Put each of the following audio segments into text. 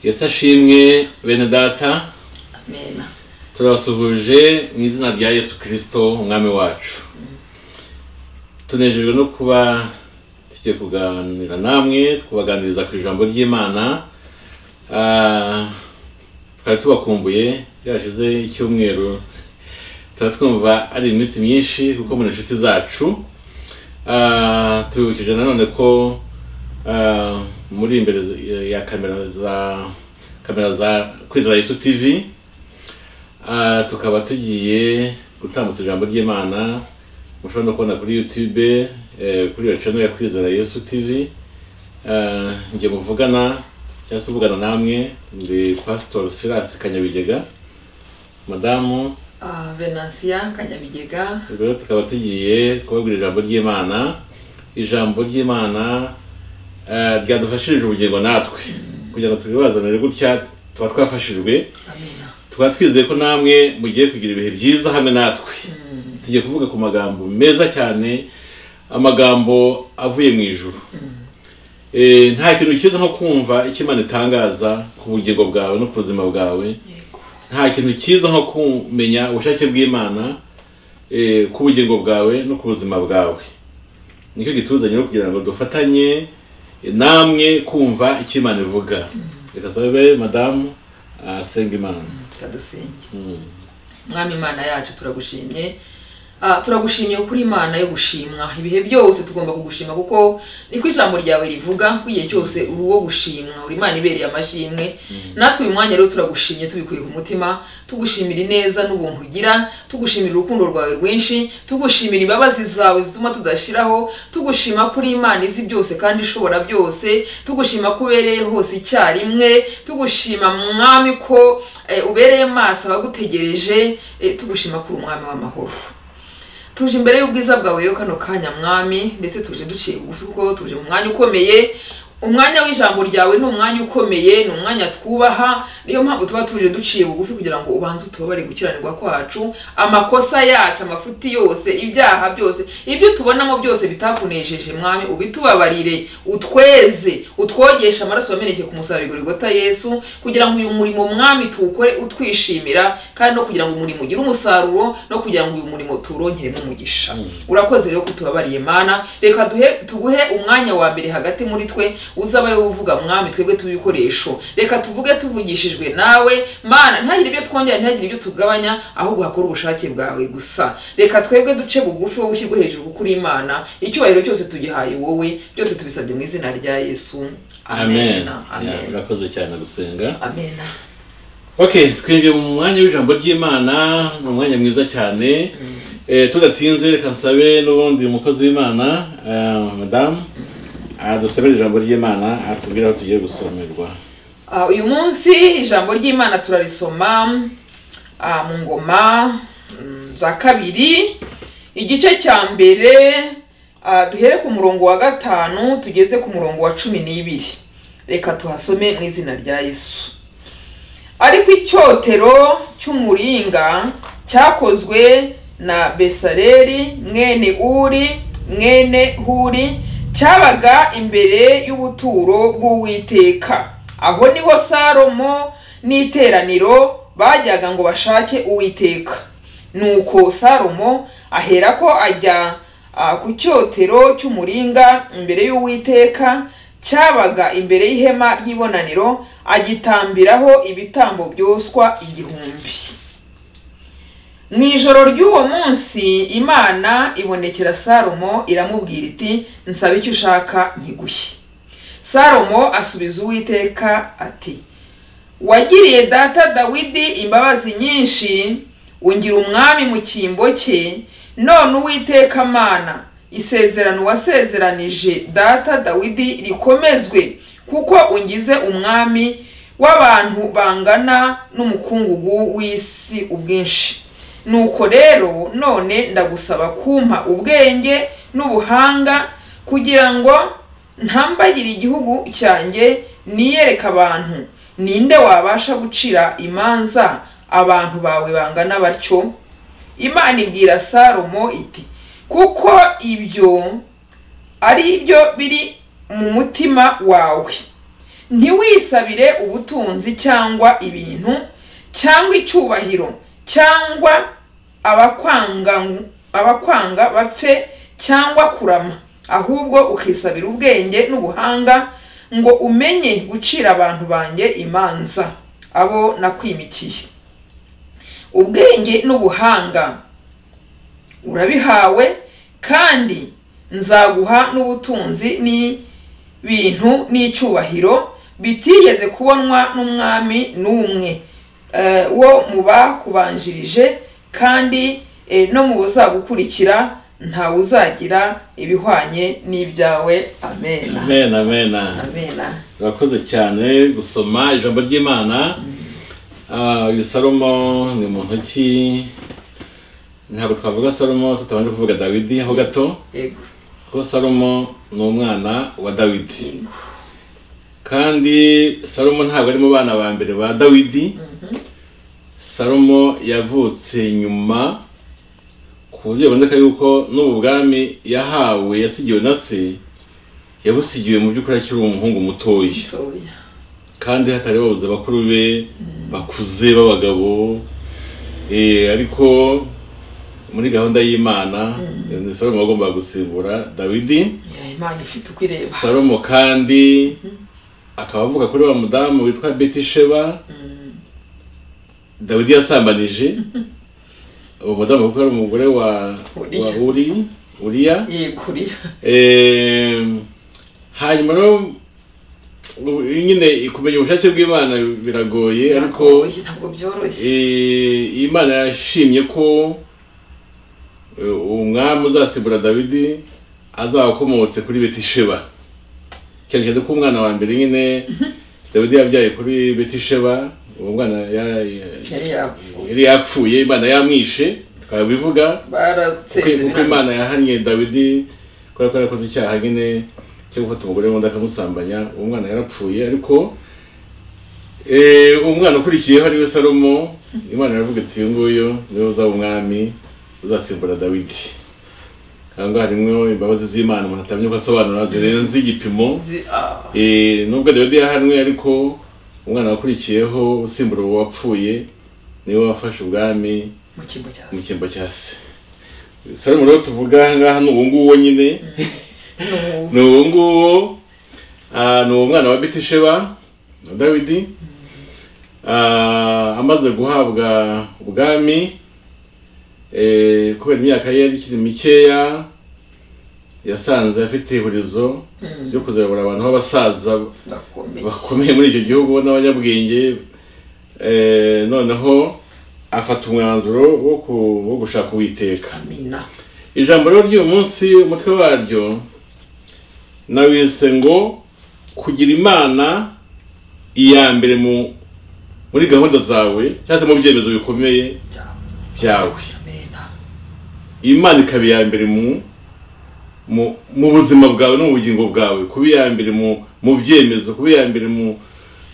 yesu ashimwe bene data amen turabasuhuje mu izina rya yesu kirisito umwami wacu tunejejwe no kuba tugiye kuganira namwe tubaganiriza ku ijambo ry'imana Ah, twari tubakumbuye byashize icyumweru tuba twumva ari iminsi myinshi kuko mu inshuti zacu Ah, tubibukije nanone ko ah, muri imbere ya kamera za kamera za kwizera yesu tivi Ah, tukaba tugiye gutambutsa ijambo ry'imana mushobora no kubona kuri youtube eh, kuri iyo channel ya kwizera yesu tv Eh, njye muvugana cyangwa se uvugana namwe ndi pastor silas kanyabigega madamu Ah, venansiya kanyabigega rero tukaba tugiye kubabwira ijambo ry'imana ijambo ry'imana eh, ryadufashirije ubugingo natwe kugira ngo turibazanire gutya tuba twafashijwe amen tukaba twizeye ko namwe mugiye kugira ibihe byiza hamwe natwe tugiye kuvuga ku magambo meza cyane amagambo avuye mu ijuru Eh, nta kintu cyiza nko kumva icyo imana itangaza ku bugingo bwawe no ku buzima bwawe yego nta kintu cyiza nko kumenya ubushake bw'imana eh, ku bugingo bwawe no ku buzima bwawe nicyo gituzanye rero kugira ngo dufatanye eh, namwe kumva icyo imana ivuga reka sabe madamu asenga imana kadusenge mwami imana yacu turagushimye Ah, turagushimiye kuko uri imana yo gushimwa ibihe byose tugomba kugushima kuko niko ijambo ryawe rivuga ko igihe cyose uri uwo gushimwa uri imana ibereye amashimwe natwe uyu mwanya rero turagushimye tubikuye ku mutima tugushimira ineza n'ubuntu ugira tugushimira urukundo rwawe rwinshi tugushimira imbabazi zawe zituma tudashiraho tugushima ko uri imana izi byose kandi ishobora byose tugushima ko ubereye hose icyarimwe tugushima mwami ko eh, ubereye maso abagutegereje eh, tugushima ko uri umwami w'amahoro tuje imbere y'ubwiza bwawe rero kano kanya mwami ndetse tuje duciye bugufi kuko tuje mu mwanya ukomeye umwanya w'ijambo ryawe ni umwanya ukomeye ni umwanya twubaha niyo mpamvu tuba tuje duciye bugufi kugira ngo ubanze utubabare gukiranirwa kwacu amakosa yacu amafuti yose ibyaha byose ibyo tubonamo byose bitakunejeje mwami ubitubabarire utweze utwogeshe amaraso wameneke ku musaraba igorigota yesu kugira ngo uyu murimo mwami tuwukore utwishimira kandi no kugira ngo umurimo ugire umusaruro no kugira ngo uyu murimo tuwurongeremo umugisha urakoze rero ko tubabariye mana reka duhe tuguhe umwanya wa mbere hagati muri twe uzaba ariwe uvuga mwami twebwe tubikoresho reka tuvuge tuvugishijwe nawe mana ntihagire ibyo twongera ntihagire ibyo tugabanya ahubwo hakora ubushake bwawe gusa reka twebwe duce bugufi wowe ushyirwe hejuru kuko uri imana icyubahiro cyose tugihaye wowe byose tubisabye mu izina rya yesu amen Ya, amen urakoze cyane gusenga amen ok twinjiye mu mwanya w'ijambo ry'imana ni umwanya mwiza cyane Eh, tudatinze reka nsabe n'ubundi umukozi w'imana eh, madamu adusabira ijambo ry'imana atubwire aho tugiye gusomerwa Ah, uyu munsi ijambo ry'imana turarisoma ah, mu ngoma mm, za kabiri igice cya mbere ah, duhere ku murongo wa gatanu tugeze ku murongo wa cumi n'ibiri reka tuhasome mu izina rya yesu ariko icyotero cy'umuringa cyakozwe na besareli mwene uri mwene huri cyabaga imbere y'ubuturo bw'uwiteka aho niho salomo n'iteraniro bajyaga ngo bashake uwiteka nuko salomo aherako ajya ah, ku cyotero cy'umuringa imbere y'uwiteka cyabaga imbere y'ihema ry'ibonaniro agitambiraho ibitambo byoswa igihumbi mu ijoro ry'uwo munsi imana ibonekera salomo iramubwira iti nsaba icyo ushaka nkiguhe salomo asubiza uwiteka ati wagiriye data dawidi imbabazi nyinshi ungira umwami mu cyimbo cye none uwiteka mana isezerano wasezeranije data dawidi rikomezwe kuko ungize umwami w'abantu bangana n'umukungugu w'isi ubwinshi nuko rero none ndagusaba kumpa ubwenge n'ubuhanga kugira ngo ntambagire igihugu cyanjye niyereka abantu ninde wabasha gucira imanza abantu bawe bangana batyo imana ibwira salomo iti kuko ibyo ari byo biri mu mutima wawe ntiwisabire ubutunzi cyangwa ibintu cyangwa icyubahiro cyangwa abakwanga abakwanga bapfe cyangwa kurama ahubwo ukisabira ubwenge n'ubuhanga ngo umenye gucira abantu banjye imanza abo nakwimikiye ubwenge n'ubuhanga urabihawe kandi nzaguha n'ubutunzi n'ibintu n'icyubahiro bitigeze kubonwa n'umwami n'umwe eh, wo mu bakubanjirije kandi eh, no mu buzagukurikira ntawe uzagira ibihwanye n'ibyawe amena amen amen amena urakoze cyane gusoma ijambo ry'imana Ah, uyu salomo ni muntu ki ntabwo twavuga salomo tutabanje kuvuga dawidi ho gato yego kuko salomo ni umwana wa dawidi kandi salomo ntabwo ari mu bana ba mbere ba dawidi salomo yavutse nyuma ku buryo biboneka yuko n'ubu bwami yahawe yasigiwe na se yabusigiwe mu by'ukuri akiri umuhungu mutoya mutoya kandi hatari babuze bakuru be bakuze b'abagabo eh, ariko muri gahunda y'imana ni salomo wagombaga gusimbura dawidi Ya, imana ifite uko ireba salomo kandi akaba avuga kuri wa mudamu witwa betisheba dawidi yasambanije uwo mudamu kuko ari umugore wa Uriya. wa uri uriya yeguriye Em, hanyuma rero ubu- nyine kumenya ubushake bw'imana biragoye ariko ntabwo byoroshye eh, imana yashimye ko eh, umwami uzasimbura dawidi azaba akomotse kuri betisheba cyane cyane ko umwana wa mbere nyine dawidi yabyaye kuri betisheba uwo mwana ya- ya- yari yapfuye yari yapfuye imana yamwishe twabivuga baratsinze kuko kuko imana yahannye dawidi kubera ko yarakoze icyaha nyine cyo gufata umugore w'undi akamusambanya uwo mwana yarapfuye ariko eh, umwana ukurikiyeho ariwe salomo imana yaravuga ati uyu nguyu niwe uzaba umwami uzasimbura dawidi aha ngaha harimo imbabazi z'imana umuntu atamenya uko asobanura zirenze igipimo Nzi- ah, Eh, nubwo dawidi yahanwe ariko umwana wakurikiyeho usimbura uwo wapfuye niwe wafashe ubwami mu cyimbo cya mu cyimbo cya se salomo rero tuvuga aha ngaha ni uwo nguwo nyine n'ubu ni uwo nguwo ah, ni uwo mwana wa betisheba na dawidi Ah, amaze guhabwa ubwami eh, kubera imyaka ye yari ikiri mikeya yasanze afite ihurizo ryo kuzabura abantu b'abasaza ndakomeye bakomeye muri icyo gihugu n'abanyabwenge eh, noneho afata umwanzuro wo ku- wo gushaka uwiteka amina ijambo rero ry'uyu munsi umutwe waryo nawise ngo kugira imana iya mbere mu muri gahunda zawe cyangwa se mu byemezo bikomeye byawe byawe amena imana ikaba iya mbere mu mu mu buzima bwawe no mu bugingo bwawe kuba iya mbere mu mu byemezo kuba iya mbere mu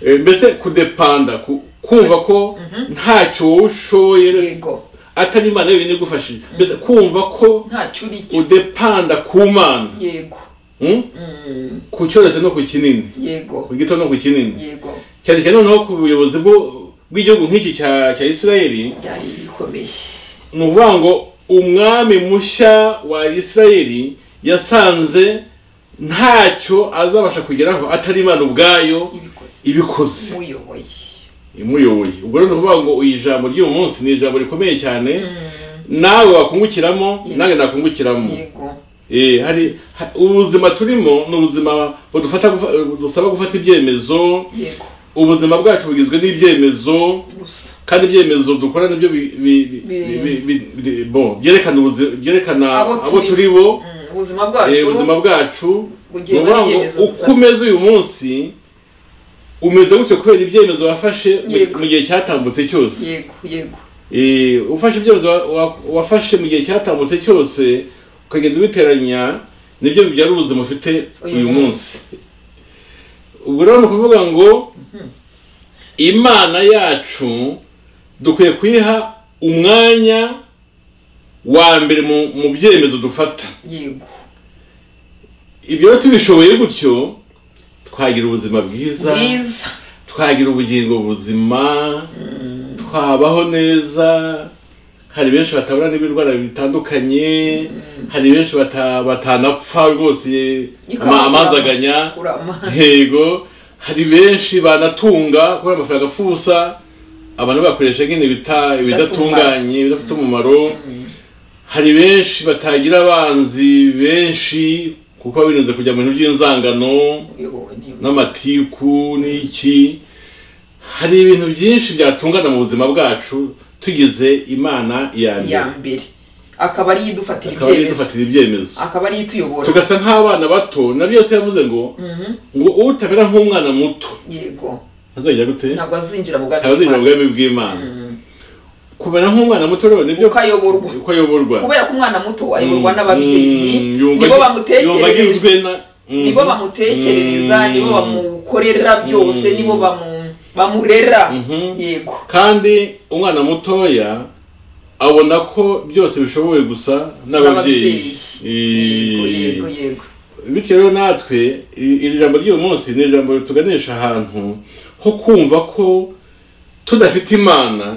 eh, mbese kudepanda ku- kumva ko ntacyo wowe ushoboye yego atari imana yonyine igufashije mbese kumva ko ntacyo uri cyo udepanda ku mana yego Mm? Mm, ku cyoroshye no ku kinini yego ku gito no ku kinini yego cyane cyane noneho ku buyobozi bwo- bw'igihugu nk'iki cya cya isirayeli byari bikomeye ni ukuvuga ngo umwami mushya wa isirayeli yasanze ntacyo azabasha kugeraho atari imana ubwayo ibikoze ibikoze uyoboye imuyoboye ubwo rero ni ukuvuga ngo iri jambo ry'uyu munsi ni ijambo rikomeye cyane nawe wakungukiramo nanjye nakungukiramo yego Eh, hari ha- ubuzima turimo ni ubuzima budufata gufa- dusaba gufata ibyemezo yego ubuzima bwacu bugizwe n'ibyemezo gusa kandi ibyemezo dukora nibyo bi- bi- bi- Bi- bi- bi- bi- bo, byerekana ubuzi- byerekana Abo abo turi. turi bo Mm, ubuzima eh, bwacu ubuzima bwacu ni bugira ukuvuga ngo n'ibyemezo uko umeze uyu munsi umeze gutyo kubera ibyemezo wafashe mu- Yego. mu gihe cyatambutse cyose yego yego Eh, ufashe ibyemezo wa- wa- wafashe mu gihe cyatambutse cyose ukagenda ubiteranya nibyo bibyara ubuzima ufite Uyu uyu munsi ubwo rero ni ukuvuga ngo imana yacu dukwiye kuyiha umwanya wa mbere mu- mu byemezo dufata yego ibyo rero tubishoboye gutyo twagira ubuzima bwiza bwiza twagira ubugingo buzima twabaho neza hari benshi batabura n'ibirwara bitandukanye hari benshi bata- batanapfa rwose ama- Ikabura. amazaganya urama yego hari benshi banatunga kubera amafaranga apfa ubusa abantu bakoresha nyine ibita- ibidatunganye ibidafite umumaro hari benshi batagira abanzi benshi kuko baba birinze kujya mu bintu by'inzangano uyobowe n'ibi- n'amatiku n'iki hari ibintu byinshi byatungana mu buzima bwacu tugize imana iya ya mbere mbere akaba ariyo idufatira akaba ariyo ibyemezo idufatira ibyemezo akaba ariyo ituyobora tugasa nk'abana bato nabyo yose yavuze ngo Mhm. ngo utamera nk'umwana muto yego azajya gute ntabwo azinjira mu bwami abazinjira mu bwami bw'Imana. bw'imana kumera nk'umwana muto rero nibyo uko ayoborwa uko ayoborwa kubera ko umwana muto ayoborwa Mm, n'ababyeyi mm, yumva- nibo yumva agizwe bamutekerereza na mm, nibo bamutekerereza mm, nibo bamukorera byose Mm. nibo bamu- bamurera Mhm. yego kandi umwana mutoya abona ko byose bishobowe gusa n'ababyeyi Eh, yego yego yego bityo rero natwe i- iri jambo ry'uyu munsi ni ijambo rituganisha ahantu ho kumva ko tudafite imana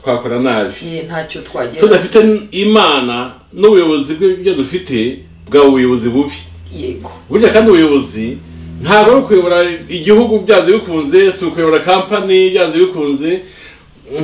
twakora nabi Ye, ntacyo twagera tudafite imana n'ubuyobozi bw'ibyo dufite bwaba ubuyobozi bubi yego burya kandi ubuyobozi ntabwo ari ukuyobora igihugu byanze bikunze si ukuyobora kampani byanze bikunze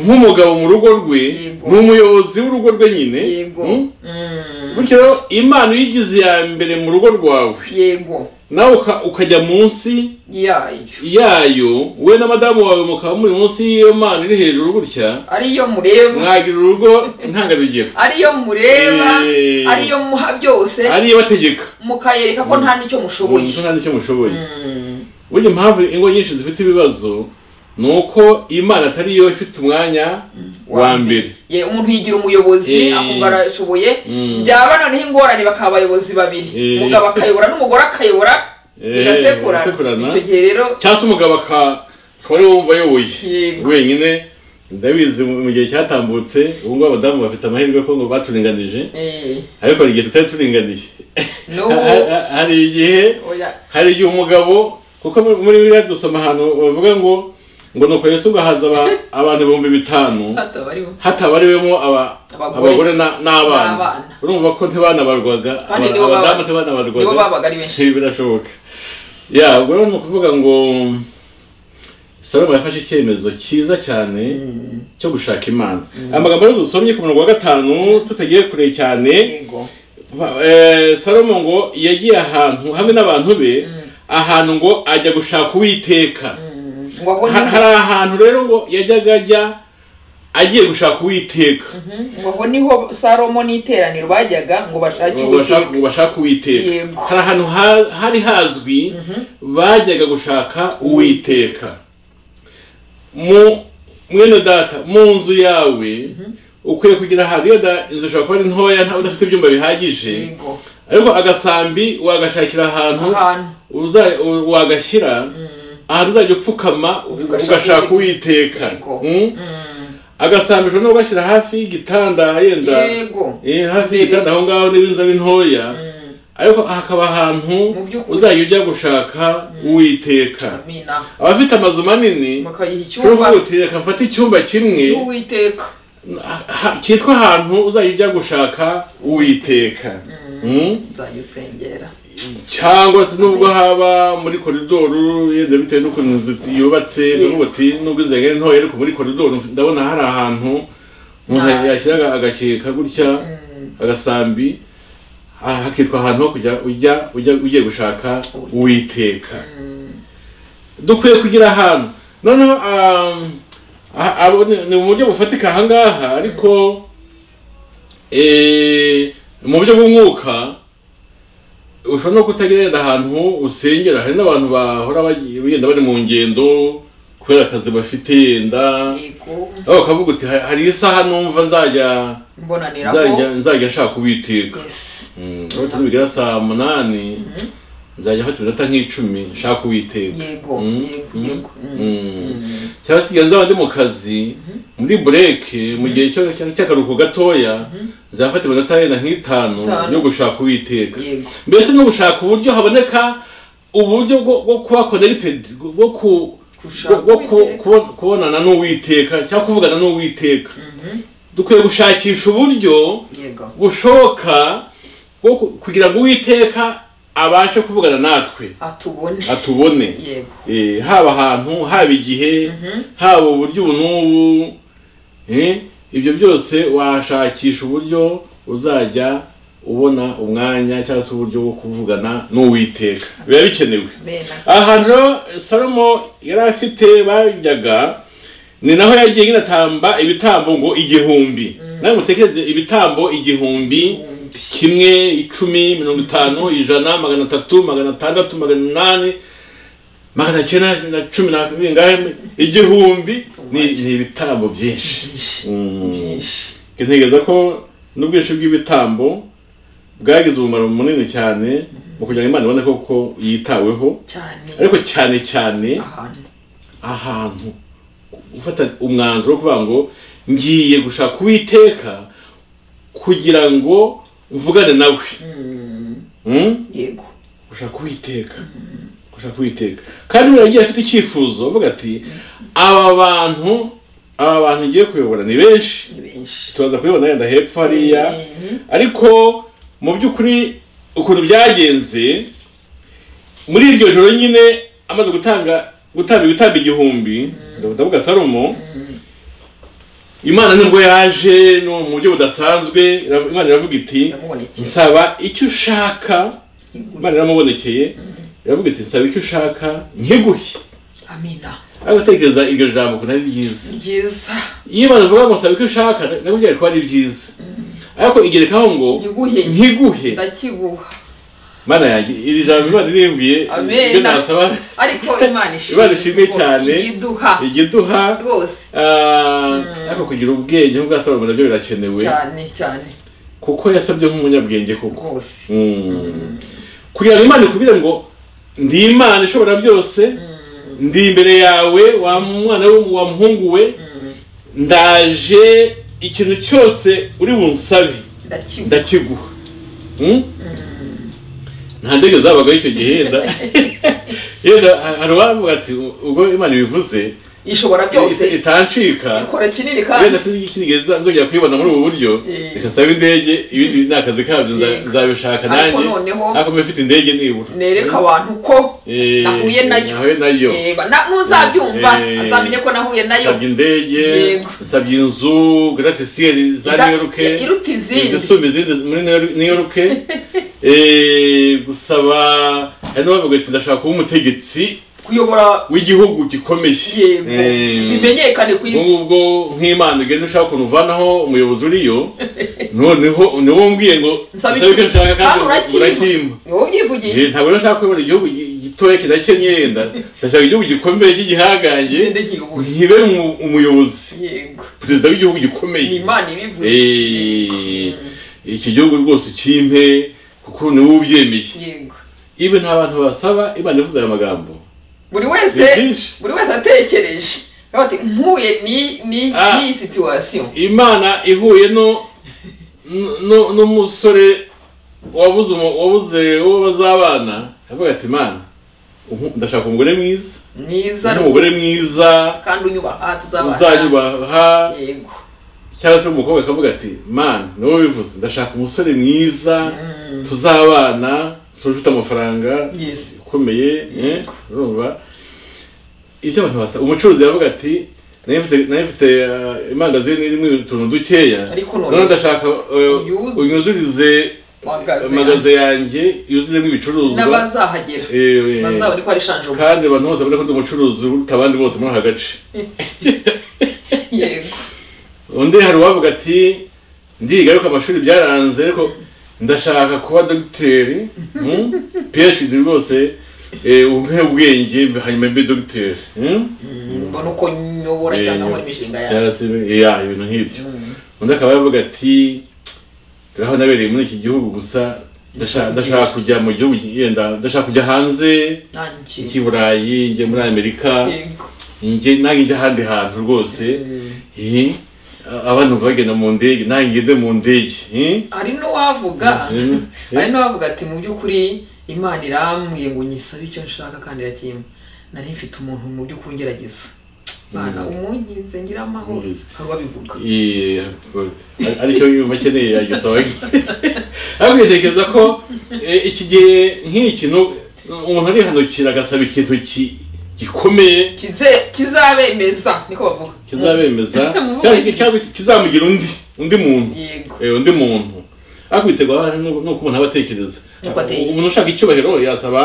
nk'umugabo mu rugo rwe Yego. ni umuyobozi w'urugo rwe nyine yego Mm? Mm. bityo rero imana iyo igize iya mbere mu rugo rwawe yego nawe uka- ukajya munsi yayo yayo we na madamu wawe mukaba muri munsi y'iyo mana iri hejuru gutya ariyo mureba mwagira urugo intangarugero ariyo mureba Eh. ariyo muha byose ari iyo bategeka mukayereka ko nta n'icyo mushoboye nta n'icyo mushoboye Mm. burya impamvu ingo nyinshi zifite ibibazo ni uko imana atari yo ifite umwanya wa mbere Ye, umuntu yigira umuyobozi Eh. akumva arashoboye Mm. byaba noneho ingorane bakaba abayobozi babiri Eh. umugabo akayobora n'umugore akayobora Eh, bigasekurana bigasekurana. icyo gihe rero cyangwa se umugabo aka- akaba ariwe wumva ayoboye Yego. wenyine ndabizi mu mu gihe cyatambutse ubu ngubu abadamu bafite amahirwe ko ngo baturinganije eh, ariko hari igihe tutari turinganiye Ha- n'ubu ha- hari igihe oya, hari igihe umugabo kuko muri- muri biriya dusoma ahantu bavuga ngo ngo nuko yesu ngo haza aba- abantu ibihumbi bitanu hataba ariho hatabariwemo aba- Abagore. abagore na- n'abana N'abana. urumva ko ntibanabarwaga aba- Kandi nibo baba- abadamu nibo ntibanabarwaga babaga ari benshi Eh, birashoboka ya ubwo rero ni ukuvuga ngo salomo yafashe icyemezo cyiza cyane cyo gushaka imana amagambo rero dusomye ku murongo wa gatanu tutagiye kure cyane yego Ba- eh, salomo ngo yagiye ahantu hamwe n'abantu be ahantu ngo ajya gushaka uwiteka Mm, ngo abone Ha- hari ahantu rero ngo yajyaga ajya agiye gushaka uwiteka Mhm, ngo aho niho salomo n'iteraniro bajyaga ngo bashake ngo bashaka- uwiteka ngo bashake uwiteka Yego. hari ahantu ha- hari hazwi bajyaga gushaka uwiteka mu mwene data mu nzu yawe ukwiye kugira ahantu iyo da- inzu ishobora kuba ari ntoya nta udafite ibyumba bihagije yego ariko agasambi wagashakira ahantu ahantu uza u- wagashyira ahantu uzajya upfukama Ugashaka ugashaka uwiteka Yego. Mm? Mm, agasambi ushobora no kugashyira hafi y'igitanda yenda yego Eh, hafi Mbere. y'igitanda aho ngaho niba inzu ari ntoya Mm, ariko hakaba ahantu Mu by'ukuri. uzajya ujya gushaka uwiteka amina abafite amazu manini bakayiha icyumba ushobora reka mfate icyumba kimwe cy'uwiteka ha- ha- cyitwa ahantu uzajya ujya gushaka uwiteka Mm? nzajya usengera cyangwa se nubwo haba muri koridoro yenda bitewe n'ukuntu inzu yubatse n'ubwo ati nubwo izo ari ntoya ariko muri koridoro ndabona hari ahantu umuntu Ah. yashyira agakeka gutya agasambi ah, hakitwa ahantu ho kujya ujya ujya ugiye gushaka uwiteka dukwiye kugira ahantu noneho um, ah, abo ni ni mu buryo bufatika ahangaha ariko eh, mu buryo bw'umwuka ushobora no kutagira yenda ahantu usengera hari n'abantu bahora bagiye- wenda bari mu ngendo kubera akazi bafite yenda yego aho bakavuga uti "Ha- hari isaha numva nzajya nzajya mbonaniraho nzajya nshaka uwiteka Yes. Mm, aho turi bugera saa munani nzajya afata iminota nk'icumi nshaka uwiteka yego Mm, yego mm, yego Mm. Mm. cyangwa se igihe nzaba ndi mu kazi muri bureke mu gihe cyo- cya- cy'akaruhuko gatoya nzafata iminota yenda nk'itanu Itanu. yo gushaka uwiteka yego mbese no gushaka uburyo haboneka uburyo bwo bwo kuba connected bwo ku Gushaka bwo ku- Uwiteka. kubo- kubonana n'uwiteka cyangwa kuvugana n'uwiteka dukwiye gushakisha uburyo yego bushoboka bwo ku- kugira ngo uwiteka abashe kuvugana natwe atubone atubone yego Eh, haba ahantu haba igihe haba uburyo ubu n'ubu eh, ibyo byose washakisha uburyo uzajya ubona umwanya cyangwa se uburyo bwo kuvugana n'uwiteka biba bikenewe bena ahantu rero salomo yari afite bajyaga ni naho yagiye nyine atamba ibitambo ngo igihumbi nawe mutekereze ibitambo igihumbi Igihumbi. kimwe icumi mirongo itanu ijana magana atatu magana atandatu magana umunani magana cyenda na cumi na bingahe igihumbi ni ni ibitambo byinshi Mm. byinshi ntekereza ko n'ubwinshi bw'ibitambo bwagize umumaro munini cyane mu kugira ngo imana ibone koko yitaweho cyane ariko cyane cyane ahantu ahantu gufata umwanzuro wo kuvuga ngo ngiye gushaka uwiteka kugira ngo mvugane nawe Mm, Mm? yego gushaka uwiteka gushaka uwiteka kandi buriya agiye afite icyifuzo avuga ati aba bantu aba bantu ngiye kuyobora ni benshi ni benshi tubaza kubibona yenda hepfo hariya Mhm. ariko mu by'ukuri ukuntu byagenze muri iryo joro nyine amaze gutanga gutanga ibitambo igihumbi ndavuga salomo imana nibwo yaje no mu buryo budasanzwe ira- imana iravuga iti yamubonekeye nsaba icyo ushaka imana iramubonekeye iravuga iti nsaba icyo ushaka nkiguhe amina ariko gutekereza iryo jambo ukuntu ari ryiza ryiza iyo imana ivuga ngo nsaba icyo ushaka nabwo byari kuba ari byiza ariko igerekaho ngo Nkiguhe. nkiguhe ndakiguha mana yanjye iri jambo imana irimbwiye Amen. ibyo nasaba ariko imana ishimwe Imana ishimwe kuko cyane. iyiduha igiduha rwose ah, ariko kugira ubwenge nk'ubwa salomo nabyo birakenewe cyane cyane kuko yasabye nk'umunyabwenge koko rwose Mm. kugira ngo imana ikubwire ngo ndi imana ishobora byose ndi imbere yawe wa mwana we wa muhungu we ndaje ikintu cyose uri bunsabe ndakiguha ndakiguha Mm? nta ndege zabagaho icyo gihe yenda yenda hari uwavuga ati ubwo imana ibivuze ishobora byose it- itancika ikora kinini wenda kandi sinzi ikindi nzongera kuyibona muri ubu buryo Eh. reka nsabe indege ibindi ni akazi kabyo nza- Yego. nzabishaka Ariko nanjye noneho ariko mba mfite indege nibura nereka abantu ko Eh, nahuye nayo nahuye nayo Yeba, na- nuzabyumva Eh. azamenye ko nahuye nayo nsabye indege Yego. nsabye inzu garate siyeri za Ida- new york iruta izindi izisumba izindi muri new york Eh, gusaba hari n'abavuga ati ndashaka kuba umutegetsi kuyobora w'igihugu gikomeye yego Eh, bimenyekane ku ubwo isi ngubwo nk'imana ugenda ushaka ukuntu uvanaho umuyobozi uriyo noneho niwo umbwiye ngo Nsaba nsaba icyo iki- ushaka kandi Ah, urakimpa. urakimpa ni wowe ubyivugisha Eh, ntabwo rero nshaka kuyobora igihugu gi- gitoya kidakennye yenda ndashaka igihugu gikomeye cy'igihangange ngende nkiyobore ntibe umu- umuyobozi yego perezida w'igihugu ni gikomeye imana ibivuze Eh, iki gihugu rwose ukimpe kuko niwe ubyemeye yego ibi nta bantu basaba imana ivuze aya magambo buri ni wese byinshi buri wese atekereje Avuga ati mpuye ni ni Ah. ni situation imana ihuye no no- n'umusore wabuze umu- wabuze uwo bazabana avuga ati imana umu- ndashaka umugore mwiza mwiza n'umugore mwiza kandi unyubaha tuzabana uzanyubaha yego cyangwa se umukobwa akavuga ati mana ni wowe bivuze ndashaka umusore mwiza tuzabana umusore ufite amafaranga yes ukomeye eh, urumva ibyo abantu basaba umucuruzi yavuga ati nari mfite- nari mfite uh, imangazini irimo utuntu dukeya Ariko none- none ndashaka uh, Uyuzuze. unyuzurize Magaze magaze yanjye yuzuremo ibicuruzwa n'abazahagera Eh, eh, bazabona ko ari shanjoma kandi abantu bose babona ko ndi umucuruzi uruta abandi bose muri aka gace yego undi hari uwavuga ati ndiga ariko amashuri byaranze ariko ndashaka kuba dogiteri mm? phd rwose eh, umpe ubwenge hanyuma mbe dogiteri mm? mbona uko nyobora Eh, cyangwa nkora imishinga yawe cyangwa se ya ibintu nk'ibyo Mm. undi akaba yavuga ati turaho nabereye muri iki gihugu gusa ndashaka ndashaka kujya mu gihugu yenda ndashaka kujya hanze nanjye iki burayi njye muri amerika yego njye nange njye ahandi hantu rwose Mm. Eh, abantu bagenda mu ndege nange ngende mu ndege Eh? hari n'uwavuga Mm. hari n'uwavuga ati mu by'ukuri imana irambwiye ngo nyisabe icyo nshaka kandi irakimpa nari mfite umuntu mu by'ukuri ngerageza imana umunkize ngira amahoro Mhm. hari uwabivuga Iyi- aricyo yumva akeneye yagisaba ariko ntekereza ko eh, iki gihe nk'iki nu- umuntu arihanukira agasaba ikintu ki- gikomeye Kize- kizabemeza niko bavuga kizabemeza Mu- cyangwa ki- cyangwa se kizamugira undi undi muntu yego eh, undi muntu ariko biterwa hari n'u- n'uko umuntu aba atekereza Nuko ateye. umuntu ushaka icyubahiro yasaba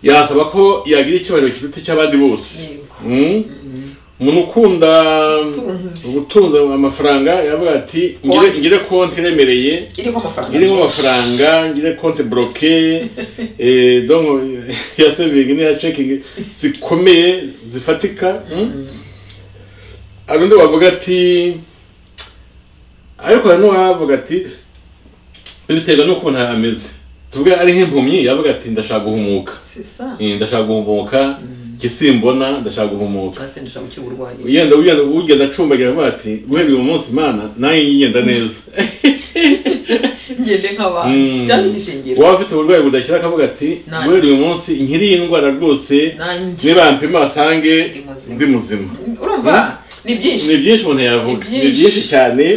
yasaba ko yagira icyubahiro kiruta icy'abandi bose Yego. Mm. umuntu ukunda Ubutunzi. ubutunzi amafaranga yavuga ati ngire Konti. ngire konti iremereye irimo amafaranga ngiremo amafaranga ngire konti bloke eh, donc ya saving n'iya checking zikomeye zifatika mm? hari undi wavuga ati ariko hari n'uwavuga ati biterwa n'uko umuntu ameze tuvuge ari nk'impumyi yavuga ati ndashaka guhumuka C'est ça. Eh, ndashaka guhumuka ikisimbona ndashaka guhumuka Twasendesha gukira uburwayi ugenda ugenda ugenda acumbagira avuga ati guhera uyu munsi imana nanjye ngigenda neza ngende nk'abantu Mm. byafite ishingiro waba ufite uburwayi budakira akavuga ati Nanjye. guhera uyu munsi nkiri iyi ndwara rwose nanjye nibampima basange Ndi muzima. ndi muzima urumva ni byinshi ni byinshi umuntu yavuga Ni ni byinshi. byinshi cyane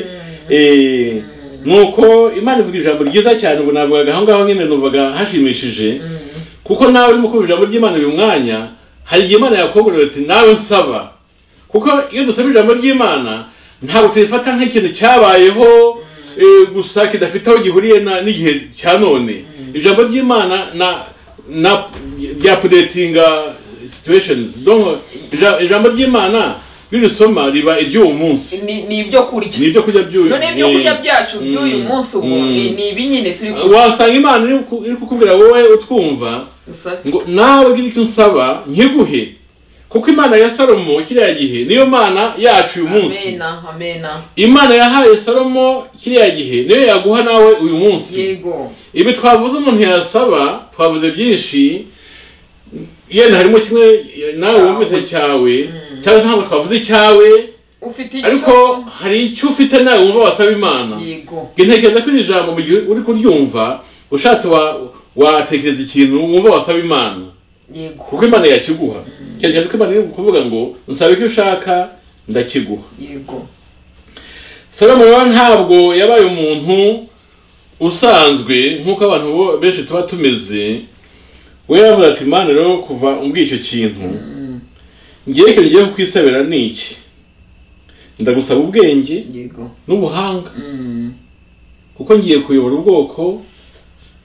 Eh, nuko imana ivuga ijambo ryiza cyane ubu navugaga aho ngaho nyine nuvaga hashimishije Mm. kuko nawe urimo kumva ijambo ry'imana uyu mwanya hari igihe imana yakongorera ati nawe nsaba kuko iyo dusaba ijambo ry'imana ntabwo tuyifata nk'ikintu cyabayeho eh, gusa kidafite aho gihuriye na- n'igihe cya none ijambo ry'imana na na ryapudetinga situweshenizi ijambo ry'imana iyo urisoma riba iry'uwo munsi Ni- ni ibyo kurya ni ibyo kurya by'uyu none ibyo kurya byacu Mm. by'uyu munsi ubu Mm. ni ni ibi nyine turi eh, wasanga imana iri ku- iri kukubwira wowe utwumva kurya ngo nawe gira icyo unsaba nkiguhe kuko imana ya salomo kiriya gihe niyo mana yacu uyu munsi amena amena imana yahaye salomo kiriya gihe niyo yaguha nawe uyu munsi yego ibi twavuze umuntu yasaba twavuze byinshi yenda harimo kimwe nawe Cyawe. wumvise cyawe cyangwa se ntabwo twavuze icyawe ufite icyo ariko hari icyo ufite nawe wumva wasaba imana yego ntekereza ko iri jambo mu gihe uri kuryumva ushatse wa- watekereza ikintu wumva wasaba imana yego kuko imana yakiguha cyane cyane ko imana iri kuvuga ngo nsabe icyo ushaka ndakiguha yego salomo rero ntabwo yabaye umuntu usanzwe nk'uko abantu bo- benshi tuba tumeze we yavuze ati imana rero kuva umbwiye icyo kintu ngewe ikintu ngiye kukwisabira ni iki ndagusaba ubwenge yego n'ubuhanga Mm. kuko ngiye kuyobora ubwoko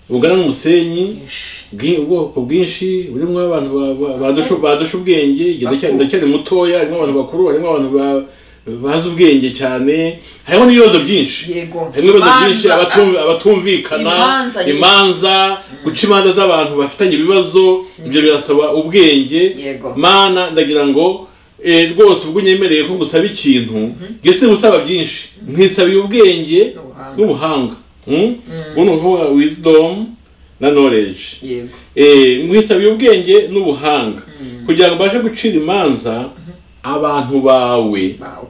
bungana n'umusenyi Yesh. bwi- ubwoko bwinshi burimo abantu ba- ba- badusha badusha ubwenge igihe ndacyari ndacyari mutoya harimo abantu bakuru harimo abantu ba- bazi ubwenge cyane harimo n'ibibazo byinshi yego harimo ibibazo Imanza, byinshi abatumvi- abatumvikana Imanza nyinshi. imanza guca imanza z'abantu bafitanye ibibazo ibyo birasaba ubwenge Yego. mana ndagira ngo eh, rwose ubwo unyemereye ko ngusaba ikintu gese gusaba byinshi nkwisabiye ubwenge N'ubuhanga. n'ubuhanga Mm? buno uvuga wisdom na knowledge ah, yego Eh, nkwisabiye ubwenge n'ubuhanga kugira ngo ubashe gucira imanza abantu bawe bawe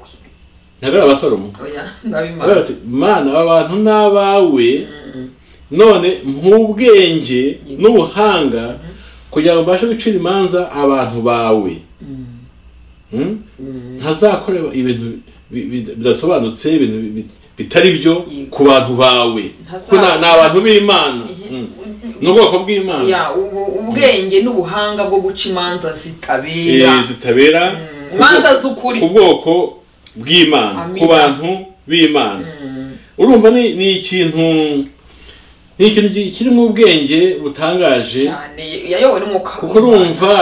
ntabwo ari abasalomo oya ndabimana Baravuga bati, mana aba bantu ni abawe Mm. none nk'ubwenge n'ubuhanga kugira ngo ubashe gucira imanza abantu bawe Mm. Hmm? Mm. ntazakora ibintu bi- bi- bidasobanutse ibintu bi- bi- bitari byo Yego. ku bantu bawe Ntazakora- ko na- ni abantu b'imana Hmm. ni ubwoko bw'imana ya ubu- ubwenge n'ubuhanga bwo guca imanza Eh, zitabera zitabera Mm. imanza z'ukuri ku bwoko bw'imana Amina. ku bantu b'imana Mm. urumva ni ni ikintu ni ikintu gi- kirimo ubwenge butangaje cyane yayobowe n'umwuka kuko urumva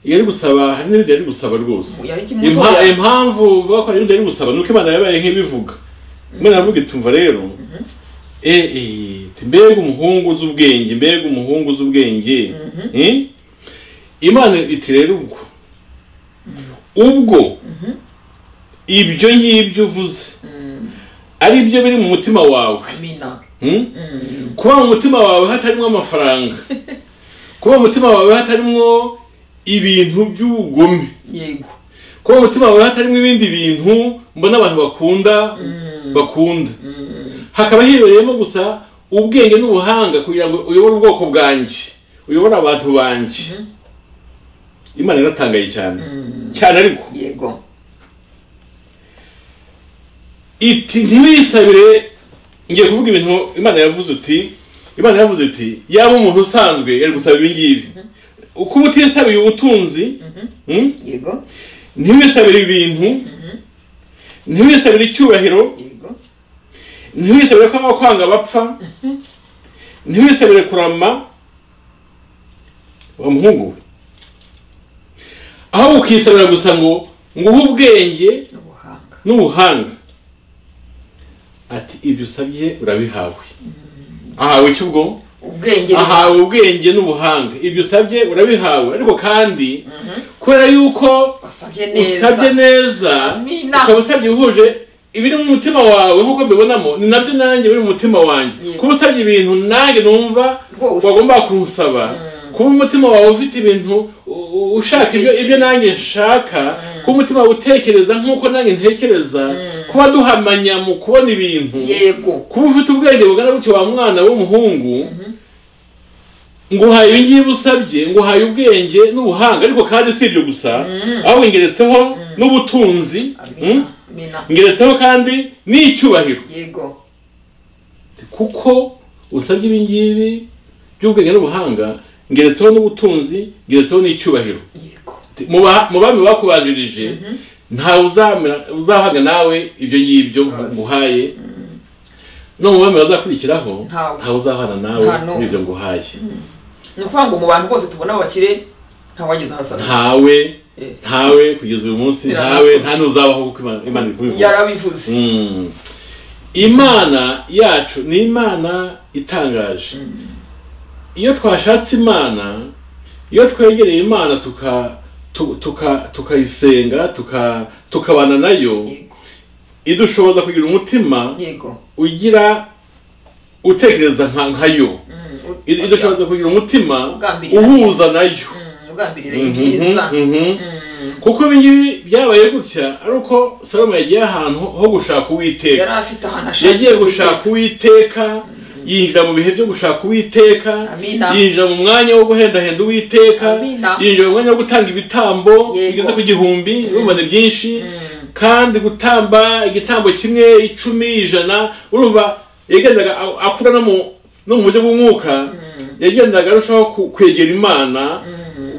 iyo ari gusaba hari n'ibindi ari gusaba rwose yari Impa- kimutoya impamvu mvuga ko hari n'ibindi ari gusaba ni uko imana yabaye nk'ibivuga imana yavuga itumva rero eh, eh, iti, mbega umuhungu uzi ubwenge mbega umuhungu uzi ubwenge Eh? imana iti rero ubwo ubwo ibyo ngibyo uvuze Mm. ari byo biri mu mutima wawe amina Hmm? Mm. kuba mu mutima wawe hatarimo amafaranga kuba mu mutima wawe hatarimo ibintu by'ubugome yego kuba mu mutima wawe hatarimo ibindi bintu mbona abantu bakunda bakunda hakaba hibereyemo gusa ubwenge n'ubuhanga kugira ngo uyobore ubwoko bwanjye uyobore abantu banjye imana iratangaye cyane cyane ariko yego iti ntiwisabire ngiye kuvuga ibintu imana yavuze uti imana yavuze iti yaba umuntu usanzwe yari gusaba ibi ngibi kuba utisabiye ubutunzi mm, yego ntiwisabire ibintu ntiwisabire icyubahiro yego ntiwisabire ko abakwanga bapfa ntiwisabire kurama wa muhungu we ahubwo ukisabira gusa ngo nguhe ubwenge n'ubuhanga n'ubuhanga ati ibyo usabye urabihawe ahawe icyo ubwo ubwenge ahawe ubwenge n'ubuhanga ibyo usabye urabihawe ariko kandi kubera yuko wasabye neza usabye neza Amina. ukaba usabye uhuje ibiri mu mutima wawe nk'uko mbibonamo ni nabyo nanjye biri mu mutima wanjye Yego. kuba usabye ibintu nanjye numva Rwose. wagomba kunsaba kuba umutima wawe ufite ibintu u- u- ushaka ibyo ibyo nanjye nshaka kuba umutima wawe utekereza nk'uko nanjye ntekereza kuba duhamanya mu kubona ibintu yego kuba ufite ubwenge bugana gutya wa mwana w'umuhungu nguhaye ibi ngibi usabye nguhaye ubwenge n'ubuhanga ariko kandi si ibyo gusa ahubwo ngeretseho n'ubutunzi mm, amina amina ngeretseho kandi n'icyubahiro yego kuko usabye ibi ngibi by'ubwenge n'ubuhanga ngeretseho n'ubutunzi ngeretseho n'icyubahiro yego mu ba- mu bami bakubanjirije ntawe uzamera- uzahabwa nawe ibyo ngibyo nguhaye no mu bami bazakurikiraho Ntawe. ntawe uzahana nawe Nta n'umwe. n'ibyo nguhaye ni ukuvuga ngo mu bantu bose tubona b'abakire ntawageze ahasabye ntawe Eh. ntawe kugeza uyu munsi Biranakorwa. ntawe nta n'uzabaho kuko Imana- imana iri kubivuga yarabivuze Mm. imana yacu ni imana itangaje iyo twashatse imana iyo twegereye imana tuka tu- tuka tukayisenga tuka tukabana nayo yego idushoboza kugira umutima yego ugira utekereza nka nkayo Mm, u- Id- idushoboza kugira umutima Ugambirira. uhuza nayo Mm, ugambirira ibyiza Mhm, mhm. Mm, kuko ibi ngibi byabaye gutya ari uko salomo yagiye ahantu ho gushaka uwiteka yari afite ahantu ashaka yagiye gushaka uwiteka yinjira mu bihe byo gushaka uwiteka Amina. yinjira mu mwanya wo guhendahenda uwiteka Amina. yinjira mu mwanya wo gutanga ibitambo Yego. bigeze ku gihumbi urumva ni byinshi Mm, kandi gutamba igitambo kimwe icumi ijana urumva yagendaga a- akura no mu no mu buryo bw'umwuka yagendaga arushaho ku- kwegera imana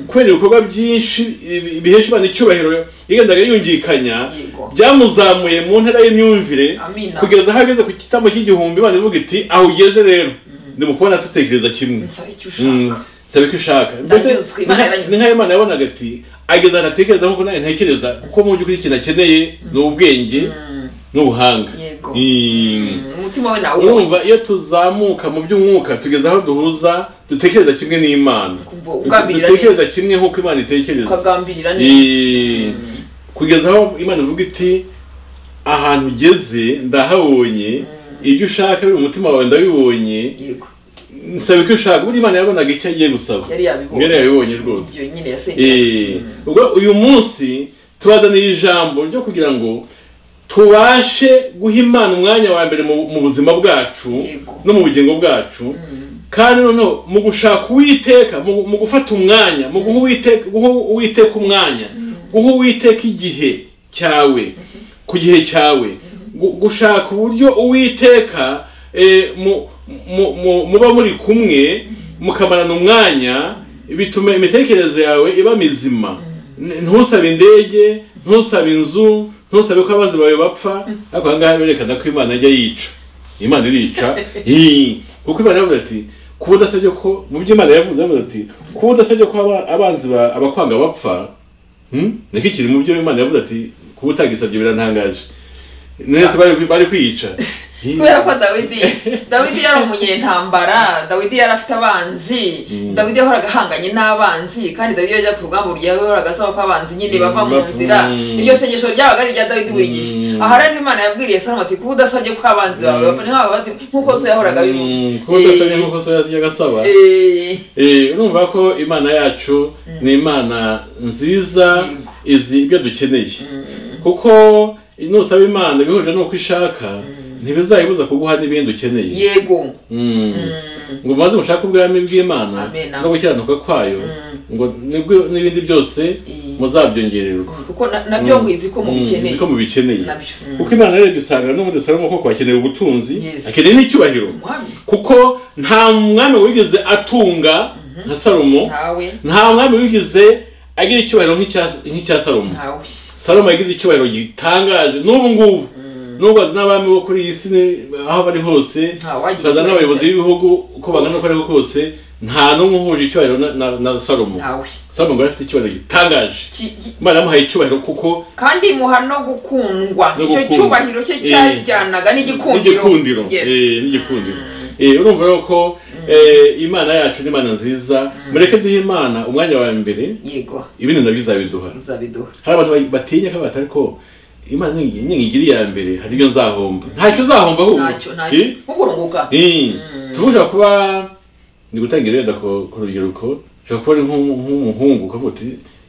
kubera ibikorwa byinshi ibi- bihesha imana icyubahiro yagendaga yungikanya yego byamuzamuye mu ntera y'imyumvire amina kugeza aho ageze ku gitambo cy'igihumbi imana ivuga iti aho ugeze rero ndi mu kubona dutekereza kimwe nsaba icyo Mm, ushaka sabe ko ushaka Mbese Ndanyuzwe, Imana ni nka- iranyuzwe. ni nkayo imana yabonaga ati ageza ahantu atekereza nk'uko nawe ntekereza kuko mu by'ukuri ikintu akeneye ni ubwenge Mm, n'ubuhanga yego Mm. Mm, umutima we nawubonye urumva iyo tuzamuka mu by'umwuka tugeze aho duhuza dutekereza kimwe n'imana kumva ugambirira neza dutekereza kimwe nk'uko imana itekereza ukagambirira neza Eh, kugeza aho imana ivuga iti ahantu ugeze ndahabonye ibyo ushaka biri mu mutima wawe ndabibonye yego nsaba icyo ushaka buriya imana yabonaga icyo agiye gusaba yari yabibonye yari yabibonye rwose ibyo nyine yasenye Eh, ubwo uyu munsi tubazaniye ijambo ryo kugira ngo tubashe guha imana umwanya wa mbere mu mu buzima bwacu Yego. no mu bugingo bwacu kandi noneho mu gushaka uwiteka mu mu gufata umwanya mu guha uwiteka guha uwiteka umwanya guha uwiteka igihe cyawe ku gihe cyawe gu- gushaka uburyo uwiteka eh, mu- mu- mu- muba muri kumwe mukamarana umwanya bituma imitekerereze yawe iba mizima N- ntusabe indege ntusabe inzu ntusabe ko abanzi bawe bapfa ariko aha ngaha berekana ko imana ajya yica imana irica Hii. kuko imana yavuze ati kuba udasabye ko mu byo imana yavuze yavuze ati kuba udasabye ko aba- abanzi ba- abakwanga bapfa Hmm? niko kiri mu byo imana yavuze ati kuba utagisabye biratangaje nese bari bari kwiyica Hii. kubera ko dawidi dawidi yari umunyentambara dawidi yari afite abanzi dawidi yahoraga ahanganye n'abanzi kandi dawidi yajya ku rugamba burya yahoraga asaba ko abanzi nyine bava mu bapfa. nzira iryo sengesho ryabaga ari irya dawidi buri gihe Mm. aha rero imana yabwiriye salomo ati kuba udasabye ko abanzi bawe bapfa ni nk'aba banzi nk'uko so yahoraga abivuga Mm, kuba udasabye nk'uko so yajyaga asaba Eh, Eh, urumva ko imana yacu ni imana nziza Yego. izi ibyo dukeneye kuko nusaba imana bihuje n'uko ishaka ntibizayibuza kuguha n'ibindi ukeneye yego Mm. Mm. ngo maze mushake ubwami bw'imana Amen. no gukiranuka kwayo Mm. ngo nibwo- n'ibindi byose I- muzabyongererwa kuko na- nabyo ngo izi ko Mm, mubikeneye niko mubikeneye nabyo Mm. kuko imana rero dusanga no muri salomo koko akeneye ubutunzi Yes. akeneye n'icyubahiro umwami kuko nta mwami wigeze atunga nka salomo ntawe nta mwami wigeze agira icyubahiro nk'icya- nk'icya salomo ntawe salomo yagize icyubahiro gitangaje n'ubu ngubu nubwo azi n'abami bo kuri iyi si ni- aho bari hose ntawagira ukaza icyubahiro n'abayobozi cya- b'ibihugu uko bangana uko ari kose nta n'umwe uhuje icyubahiro na- na- na salomo ntawe salomo ngo yari afite icyubahiro gitangaje Ki- ki- imana yamuhaye icyubahiro kuko kandi muha no gukundwa No icyo gukundwa. cyubahiro cye Eh. cyajyanaga n'igikundiro n'igikundiro Yes. Eh, n'igikundiro Eh, urumva rero ko eh, imana yacu ni imana nziza mureke duhe imana umwanya wa mbere yego ibindi nabyo izabiduha uzabiduha hari abantu ba- batinya ko batari ko imana ningi- ningigira iya mbere hari ibyo nzahomba ntacyo uzahomba ahubwo ntacyo ntacyo Eh, nko kurunguka eh. tuvuga kuba ni gutanga irenda ku ku rubyiruko ushobora kuba ari nk'u- nk'umuhungu ukavuga uti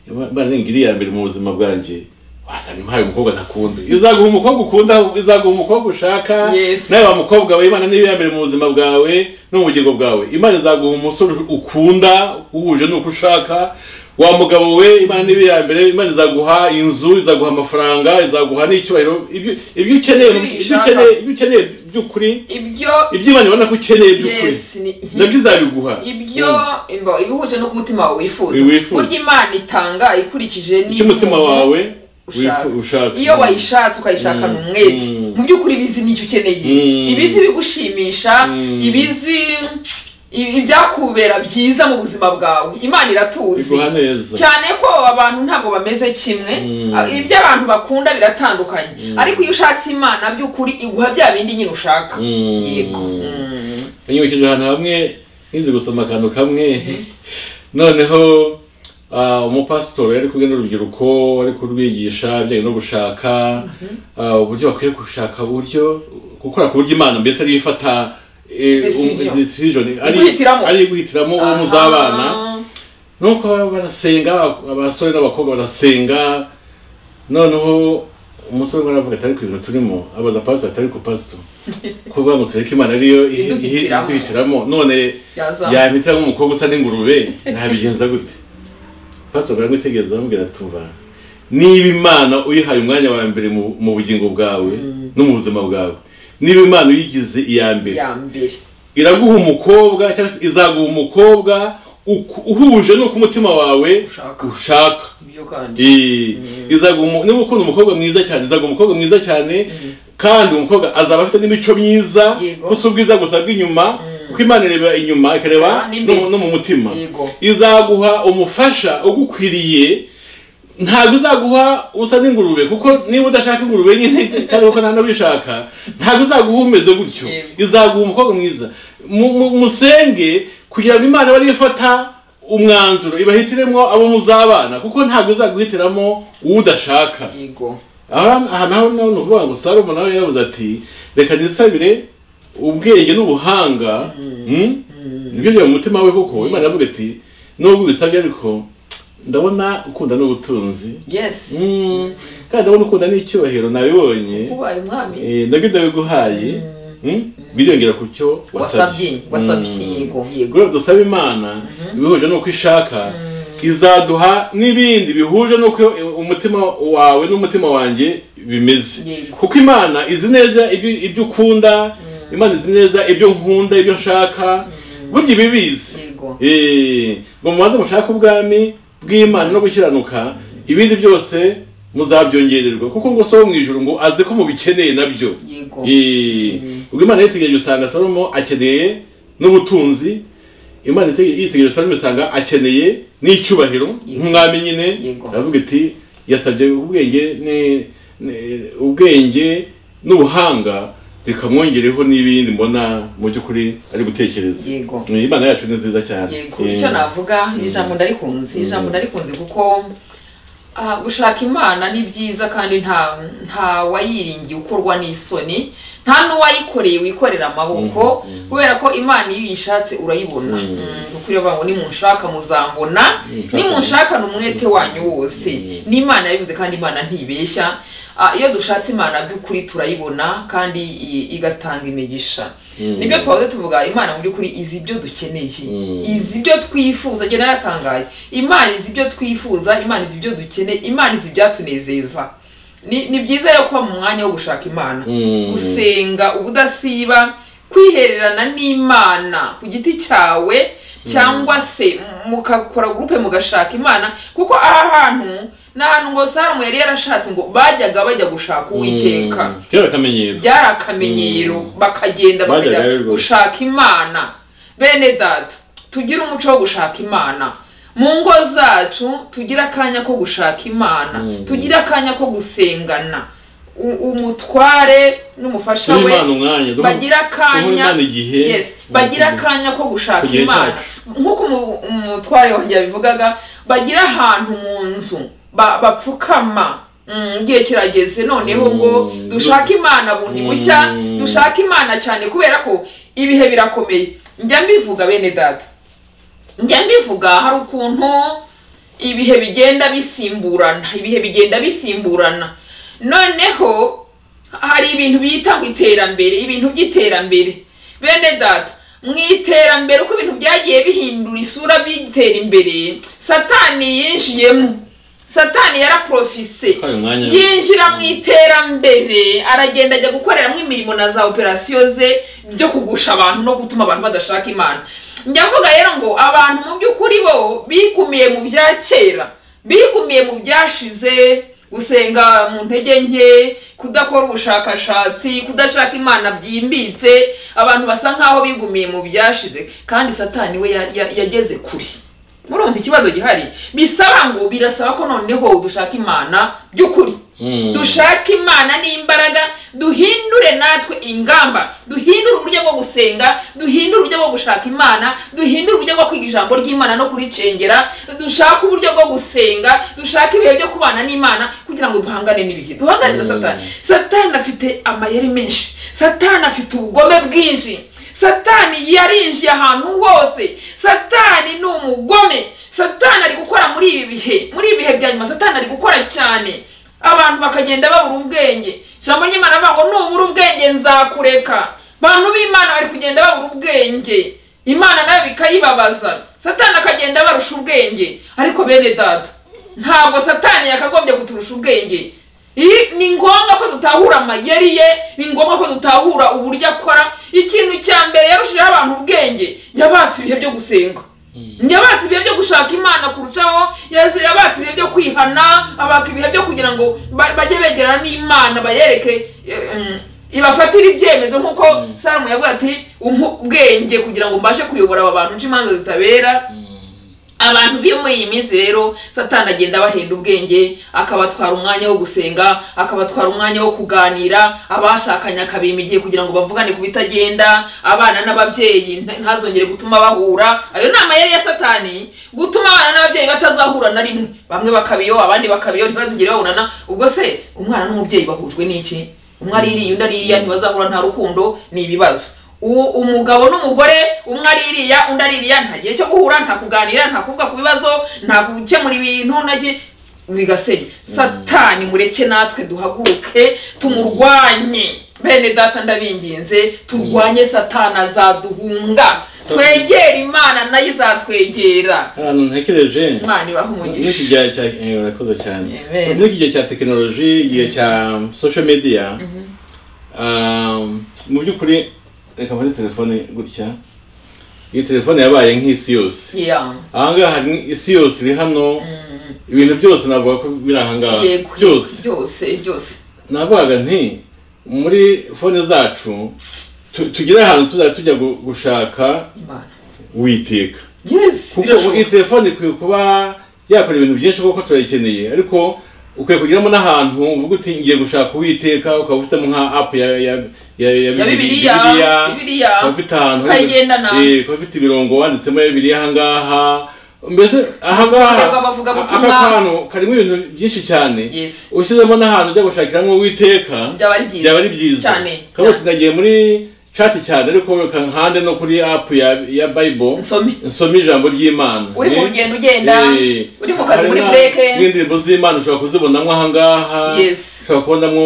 imana ningira iya mbere mu buzima bwanjye wasanga impaye umukobwa ntakunda izaguha umukobwa ukunda izaguha umukobwa ushaka Yes. nawe wa mukobwa we imana niba iya mbere mu buzima bwawe no mu bugingo bwawe imana izaguha umusore ukunda uhuje n'uko ushaka wa mugabo we imana niba iya mbere imana izaguha inzu izaguha amafaranga izaguha n'icyubahiro ibyo ibyo ukeneye Ibyo ibyo uyishaka. ukeneye ibyo ukeneye by'ukuri ibyo ibyo imana ibona ko ukeneye by'ukuri yes ni nabyo izabiguha ibyo imba- ibihuje no ku mutima wawe wifuza Wifuza. burya imana itanga ikurikije ni- icyo umutima wawe ushaka. wifu- ushaka iyo wayishatse ukayishakana Mm. umwete Mm. mu by'ukuri ibizi n'icyo ukeneye Mm. ibizi bigushimisha Mm. ibizi ibi- ibyakubera byiza mu buzima bwawe imana iratuzi iguha neza cyane ko abantu ntabwo bameze kimwe Mm. a- ibyo abantu bakunda biratandukanye ariko iyo ushatse imana by'ukuri iguha bya bindi nyine ushaka Mm. yego Mm. yanyibukije ahantu hamwe nkizi gusoma akantu kamwe noneho ah, umupasitori yari kumwe n'urubyiruko ari kurwigisha ibijyanye no gushaka ah, uburyo bakwiye gushaka uburyo gukora ku buryo imana mbese ariyo ifata eh, Decision. um- decision ari Iguhitiramo. ari guhitiramo uwo muzabana Aha. nuko barasenga abasore n'abakobwa barasenga noneho umusore umwe aravuga ati ariko ibintu turimo abaza pasito ati ariko pasito kuvuga ngo tureke imana ariyo ihi- ihi- Iduhitiramo. iduhitiramo none Yazamuka. yahitamo umukobwa usa n'ingurube nabigenza gute pasito bwari gutegereza amubwira ati umva niba imana uyihaye umwanya wa mbere mu mu bugingo bwawe no mu buzima bwawe niba imana uyigize iya mbere ya mbere iraguha umukobwa cyangwa se izaguha umukobwa uku- uhuje n'uko umutima wawe Ushaka. ushaka ibyo kandi Eh, izaguha umu- niba ukunda umukobwa mwiza cyane izaguha umukobwa mwiza cyane kandi umukobwa azaba afite n'imico myiza Yego. ko si ubwiza gusa bw'inyuma kuko imana ireba inyuma ikareba Ah, n'imbere. no- no mu mutima Yego. izaguha umufasha ugukwiriye ntabwo izaguha usa n'ingurube kuko niba udashaka ingurube nyine kandi kuko nta n'abishaka ntabwo izaguha umeze gutyo Yego. izaguha umukobwa mwiza Mu- mu- musenge kugira ngo imana bari ifata umwanzuro ibahitiremo abo muzabana kuko ntabwo izaguhitiramo uwo udashaka yego aha aha naho naho ni ukuvuga ngo salomo nawe yavuze ati reka nisabire ubwenge n'ubuhanga mm? nibyo byo mu mutima we kuko imana yavuga ati nubwo ubisabye ariko ndabona ukunda n'ubutunzi yes Mm, kandi ndabona ukunda n'icyubahiro nabibonye ubaye umwami Eh, nabyo ndabiguhaye Mm? biriyongera ku cyo wasabye wasabye wasabye Mm. yego yego Ubwo dusaba imana ibihuje n'uko ishaka izaduha n'ibindi bihuje n'uko umutima wawe n'umutima wanjye bimeze Yego. kuko imana izi neza ibyo- ibyo ukunda imana izi neza ibyo nkunda ibyo nshaka burya ibibizi yego Eh, ngo mubanze mushake ubwami bw'imana no gukiranuka ibindi byose muzabyongererwa kuko ngo so wo mu ijuru ngo aze ko mubikeneye nabyo yego Eh, ubwo imana yitegereje usanga salomo akeneye n'ubutunzi imana yite- yitegereje salomo usanga akeneye n'icyubahiro Yego. nk'umwami nyine Yego. aravuga iti yasabye ubwenge ni- ni- ubwenge n'ubuhanga bikamwongereho n'ibindi mbona mu by'ukuri ari gutekereza Yego. Eh, imana yacu ni nziza cyane yego Eh, icyo navuga iri jambo ndarikunze iri jambo ndarikunze kuko ah, gushaka imana ni byiza kandi nta nta wayiringiye ukorwa n'isoni nta n'uwayikoreye wikorera amaboko kubera ko imana iyo uyishatse urayibona Mm, kuko iyo bavuga ngo nimunshaka muzambona Nimunshaka- nimunshaka ni umwete wanyu wose n'imana yabivuze kandi imana ntibeshya ah, iyo dushatse imana by'ukuri turayibona kandi i- igatanga imigisha Mm. nibyo twahoze tuvuga imana mu by'ukuri izi ibyo dukeneye Mm. izi ibyo twifuza njye naratangaye imana izi ibyo twifuza imana izi ibyo dukeneye imana izi ibyatunezeza ni ni byiza rero kuba mu mwanya wo gushaka imana Mm. gusenga ubudasiba kwihererana n'imana ku giti cyawe cyangwa se mukakora gurupe mugashaka imana kuko aha hantu ni ahantu ngo saramu yari yarashatse ngo bajyaga bajya gushaka uwiteka Mm. kera akamenyero byari akamenyero bakagenda Bajyaga bakajya rero. gushaka imana bene data tugire umuco wo gushaka imana mu ngo zacu tugire akanya ko gushaka imana Mm. tugire akanya ko gusengana U- umutware n'umufasha duha we imana umwanya duha- bagira duha akanya imana igihe yes bagira akanya ko gushaka Ku gihe imana cyacu. nk'uko umu- umutware wanjye yabivugaga bagira ahantu mu nzu ba- bapfukama Mm, igihe kirageze noneho ngo Mm. dushake imana bundi bushya Mm. dushake imana cyane kubera ko ibihe birakomeye njya mbivuga bene data njya mbivuga hari ukuntu ibihe bigenda bisimburana ibihe bigenda bisimburana noneho hari ibintu bita ngo iterambere ibintu by'iterambere bene data mu iterambere uko ibintu byagiye bihindura isura bitera imbere satani yinjiyemo satani yaraprofise Atwaye umwanya. yinjira mu iterambere aragenda ajya gukoreramo imirimo na za operasiyo ze byo kugusha abantu no gutuma abantu badashaka imana njya mvuga rero ngo abantu mu by'ukuri bo bigumiye mu bya kera bigumiye mu byashize gusenga mu ntege nke kudakora ubushakashatsi kudashaka imana byimbitse abantu basa nkaho bigumiye mu byashize kandi satani we ya- ya- yageze kure murumva ikibazo gihari bisaba ngo birasaba ko noneho dushaka imana by'ukuri Mm. dushake imana n'imbaraga duhindure natwe ingamba duhindure uburyo bwo gusenga duhindure uburyo bwo gushaka imana duhindure uburyo bwo kwiga ijambo ry'imana no kuricengera dushake uburyo bwo gusenga dushake ibihe byo kubana n'imana kugira ngo duhangane n'ibihe duhangane na Mm. satani satani afite amayeri menshi satani afite ubugome bwinshi satani yarinjiye ahantu hose satani ni umugome satani ari gukora muri ibi bihe muri ibi bihe bya nyuma satani ari gukora cyane abantu bakagenda babura ubwenge ijambo ry'imana rivuga ngo nubura ubwenge nzakureka bantu b'imana bari kugenda babura ubwenge imana nayo bikayibabaza satani akagenda barusha ubwenge ariko bene data ntabwo satani yakagombye kuturusha ubwenge Iyi- ni ngombwa ko dutahura amayeri ye ni ngombwa ko dutahura uburyo akora ikintu cya mbere yarushijeho abantu ubwenge yabatse ibihe byo gusenga yabatse ibihe byo gushaka imana kurushaho yaje- yabatse ibihe byo kwihana abaka ibihe byo kugira ngo ba- bajye begerana n'imana bayereke eh, mm, ibafatire ibyemezo nk'uko salomo yavuga ati umpa ubwenge kugira ngo mbashe kuyobora aba bantu nce imanza zitabera abantu bo muri iyi minsi rero satani agenda abahenda ubwenge akabatwara umwanya wo gusenga akabatwara umwanya wo kuganira abashakanye akabima igihe kugira ngo bavugane ku bitagenda abana n'ababyeyi nta- ntazongere gutuma bahura ayo ni amayeri ya satani gutuma abana n'ababyeyi batazahura na rimwe bamwe bakabiyo abandi bakabiyo ntibazigere babonana ubwo se umwana n'umubyeyi bahujwe n'iki umwe ari iriya undi ari iriya ntibazahura nta rukundo ni ibibazo uwo umugabo n'umugore umwe ari iriya undi ari iriya nta gihe cyo guhura nta kuganira nta kuvuga ku bibazo nta gukemura ibintu naki bigasenya satani mureke natwe duhaguruke tumurwanye bene data ndabinginze turwanye satani azaduhunga twegere imana nayo izatwegera ahantu ntekereje imana ibaha muri iki umugisha gihe cya eh, urakoze cyane Amen. muri iki gihe cya tekinoloji igihe cya social media um, mu by'ukuri reka mfate telefone gutya iyi telefone yabaye nk'isi yose Yeah. ahangaha hari isi yose iri hano ibintu byose navuga ko biri ahangaha yego byose byose byose navugaga nti muri fone zacu tu- tugire ahantu tuzajya tujya gu- gushaka imana witeka yes kuko birashoboka. iyi telefone ikwiye kuba yakora ibintu byinshi kuko turayikeneye ariko ukwiye kugeramo n'ahantu uvuga uti ngiye gushaka uwiteka ukaba ufitemo nka apu ya ya ya ya ya Bibiliya, bibiliya bibiliya ukaba ufite ahantu ukayigendana. Eh, ukaba ufite ibirongo wanditsemo ya bibiliya ahangaha mbese ahangaha Abavuga- abavugabutumwa. aka kantu karimo ibintu byinshi cyane Yes. ushyizemo n'ahantu ujya gushakiramo uwiteka byaba ari byiza byaba ari byiza cyane kandi cyane. tunagiye muri cati cyane ariko reka nkande no kuri apu ya ya bible nsome nsome ijambo ry'imana uri mu Eh, rugendo ugenda eh, uri mu kazi hari muri na- bureke n'indirimbo z'imana ushobora kuzibonamo ahangaha Yes. ushobora kubonamo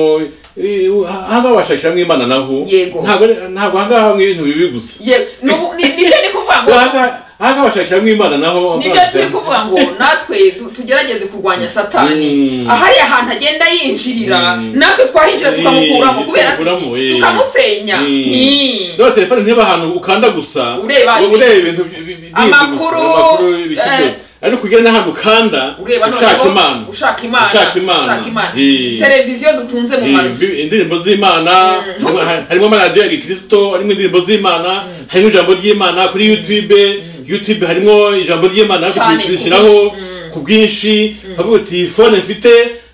eh, ahangaha bashakiramo imana naho Yego. ntabwo ari- ntabwo ahangaha hamwe ibintu bibi gusa ye nubu- ni- nibyo ni kuvuga ngo ahangaha ahangaha bashakiramo imana naho nibyo turi kuvuga ngo natwe tu- tugerageze kurwanya satani Mm. ahari ahantu agenda yinjirira Mm. natwe twahinjira tukamukuramo Eh, kubera se tukamukuramo, eh. tukamusenya Eh. Eh. rero telefone nteba ahantu ukanda gusa Ureba uba ibi- ureba ibintu bi- bi- bindi gusa, Amakuru, ibiki eh. byose. ariko ugera n'ahantu ukanda ureba ushaka noneho imana ushaka imana Ushaka Imana. Eh. televiziyo dutunze mu mazu Ibi- indirimbo z'imana Mm. harimo- harimo amaradiyo ya gikristo harimo indirimbo z'imana harimo ijambo ry'imana kuri youtube youtube harimo ijambo ry'imana ariko Cyane, turishyiraho ku bwinshi. Mm. ku bwinshi havuga uti fone mfite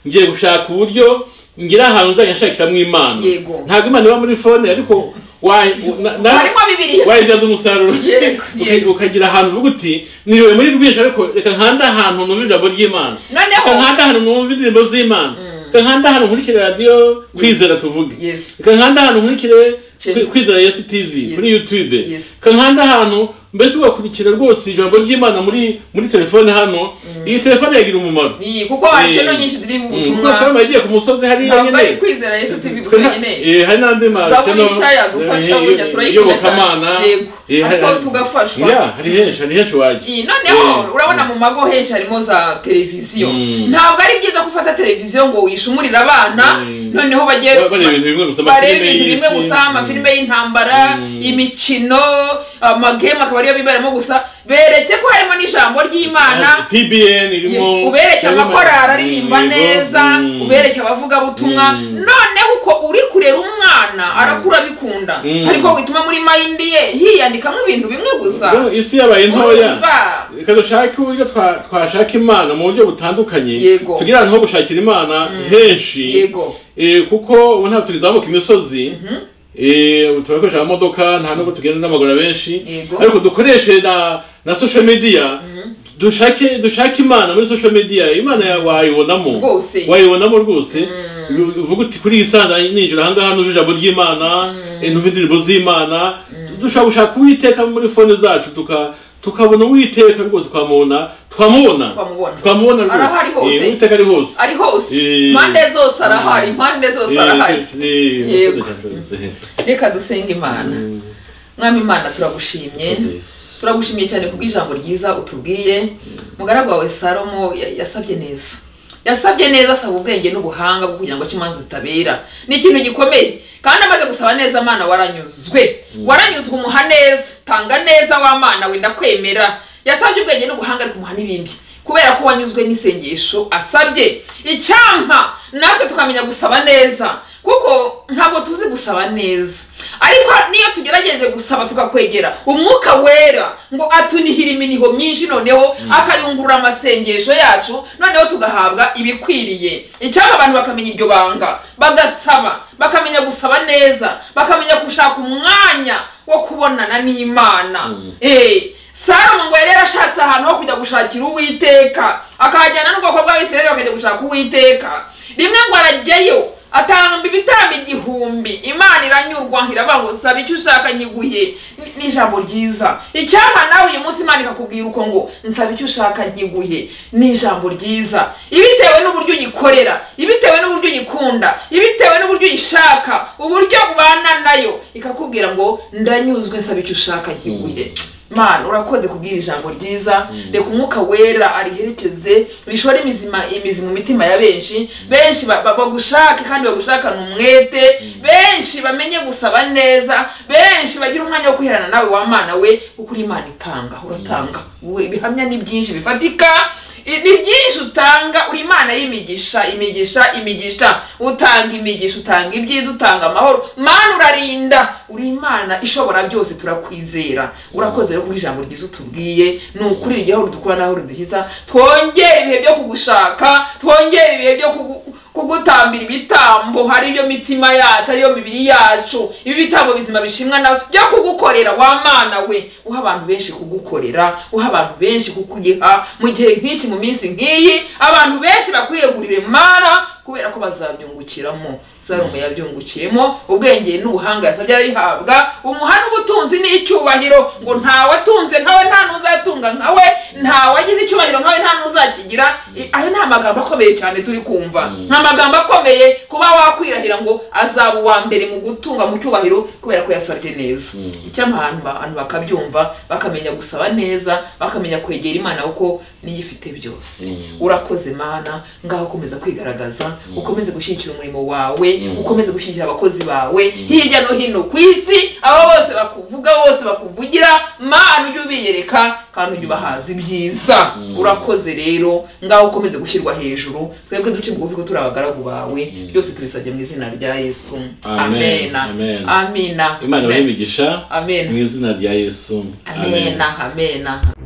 ngiye gushaka uburyo ngera ahantu nzajya nshakiramo imana Yego. ntabwo imana iba muri fone ariko wa- na- na- harimo bibiri wayibyaza umusaruro Yego, Uka- yego. ukagira ahantu uvuga uti niwe muri rwinshi ariko reka nkanda ahantu numva ijambo ry'imana Noneho- reka nkanda ahantu numva indirimbo z'imana reka nkanda ahantu nkurikire radiyo kwizera tuvuge Yes. reka nkanda ahantu nkurikire Chez- Kwi- kwizera yesu tv Yes. kuri youtube Yes. reka nkanda ahantu mbese ugakurikira rwose ijambo ry'imana muri muri telefone hano iyi telefone yagira umumaro Ni, kuko hari Eh. channel nyinshi ziri mu Mm, butumwa kuko shalom yagiye ku musozi hariya ntabwo ari nyine kwizera yesu tv gusa Tuna- nyine eh, hari n'andi ma- zaburi channel- nshya yagufasha eh, burya turayikunda cyane iyobokamana yego Eh, hari- ariko tugafashwa Yeah, hari henshi hari henshi wajya Iyi, noneho Eh. urabona mu mago henshi harimo za televiziyo Mm. ntabwo ari byiza ko ufata televiziyo ngo wishumurire abana Mm. noneho bajye Ba- bareba ibintu bimwe gusa, amafilime barebe ibintu bimwe y'isi. gusa amafilime y'intambara Mm. imikino amagame akaba ariyo biberamo gusa bereke ko harimo n'ijambo ry'imana tbn irimo ubereke amakorari aririmba Yego. neza Mm. ubereke abavugabutumwa Mm. noneho uko uri kurera umwana arakura abikunda Mm. ariko wituma muri mayindi ye hiyandikamo ibintu bimwe gusa Rero isi yabaye ntoya Urumva? reka dushake uburyo twa- twashaka imana mu buryo butandukanye Yego. tugire ahantu ho gushakira imana henshi yego Eh, kuko ubu ntabwo tulizamuka imisozi Eh, ubu turakoresha amamodoka nta nubwo tugenda n'amaguru benshi Yego. ariko dukoreshe na na social media dushake dushake imana muri social media imana ya- wayibonamo Rwose. wayibonamo rwose U- uvuga uti kuri iyi saa ninjira ahangaha nuje ijambo ry'imana eh, numva indirimbo z'imana dushobora gushaka uwiteka muri fone zacu tuka tukabona uwiteka rwose twamubona twamubona Twamubona. twamubona Arahari hose. Eh, uwiteka ari hose ari hose Eh. impande zose arahari impande zose arahari Eh, eh, Yego. murakoze. reka dusenge imana mwami imana turagushimye Murakoze. turagushimiye cyane kubw'ijambo ryiza utubwiye mugaragu wawe salomo ya- yasabye neza yasabye neza asaba ubwenge n'ubuhanga bwo kugira ngo ace imanza zitabera ni ikintu gikomeye kandi amaze gusaba neza amana waranyuzwe waranyuzwe umuha neza tanga neza w'amana we ndakwemera yasabye ubwenge n'ubuhanga ariko umuha n'ibindi kubera ko wanyuzwe n'isengesho asabye icyampa natwe tukamenya gusaba neza kuko ntabwo tuzi gusaba neza ariko niyo tugerageje gusaba tukakwegera umwuka wera ngo atunihira iminiho myinshi noneho akayungurura amasengesho yacu noneho tugahabwa ibikwiriye icyaba abantu bakamenya iryo banga bagasaba bakamenya gusaba neza bakamenya gushaka umwanya wo kubonana n'imana Eh, salomo ngo yari yarashatse ahantu ho kujya gushakira uwiteka akahajyana n'ubwoko bw'abisirayeli bakajya gushaka uwiteka rimwe ngo arajyayo atanga ibitambo igihumbi imana iranyurwa iravuga ngo saba icyo ushaka nkiguhe Ni- ni ijambo ryiza icyampa nawe uyu munsi imana ikakubwira uko ngo nsaba icyo ushaka nkiguhe ni ijambo ryiza ibitewe n'uburyo uyikorera ibitewe n'uburyo uyikunda ibitewe n'uburyo uyishaka uburyo ubana nayo ikakubwira ngo ndanyuzwe nsaba icyo ushaka nkiguhe mana urakoze kubwira ijambo ryiza reka umwuka wera ariherekeze rishore imizima imizi mu mitima ya benshi benshi ba- ba- bagushake kandi bagushakane umwete benshi bamenye gusaba neza benshi bagira umwanya wo kwiherana nawe w'amana we kuko uri imana itanga uratanga wowe ibihamya ni byinshi bifatika i- ni byinshi utanga uri imana y'imigisha imigisha imigisha utanga imigisha utanga ibyiza utanga amahoro mana urarinda uri imana ishobora byose turakwizera urakoze rero kuko ijambo ryiza utubwiye ni ukuri rigihora dukura n'aho ridukiza twongere ibihe byo kugushaka twongere ibihe byo kugu- kugutambira ibitambo hari ibyo mitima yacu ariyo mibiri yacu ibi bitambo bizima bishimwa nawe byo kugukorera wa mana we uha abantu benshi kugukorera uha abantu benshi kukuriha mu gihe nk'iki mu minsi nk'iyi abantu benshi bakwiyegurire mana kubera ko bazabyungukiramo salomo yabyungukiyemo ubwenge n'ubuhanga yasabye arabihabwa umuha n'ubutunzi n'icyubahiro ngo ntawe atunze nkawe nta n'uzatunga nkawe ntawe agize icyubahiro nkawe nta n'uzakigira I- ayo ni amagambo akomeye cyane turi kumva ni amagambo akomeye kuba wakwirahira ngo azaba uwa mbere mu gutunga mu cyubahiro kubera ko yasabye neza icyampa abantu ba- abantu bakabyumva bakamenya gusaba neza bakamenya kwegera imana kuko niyo ifite byose Mm. urakoze mana ngaho ukomeza kwigaragaza ukomeze gushyigikira umurimo wawe ukomeze gushyigikira abakozi bawe hirya no hino ku isi abo bose bakuvuga bose bakuvugira mana ujye ubiyereka kandi ujye ubahaza ibyiza urakoze rero ngaho ukomeze gushyirwa hejuru twebwe duce bugufi ko turi abagaragu bawe byose tubisabye mu izina rya yesu Amen. amena Amen. amina imana ibahe imigisha amena mu izina rya yesu amena amena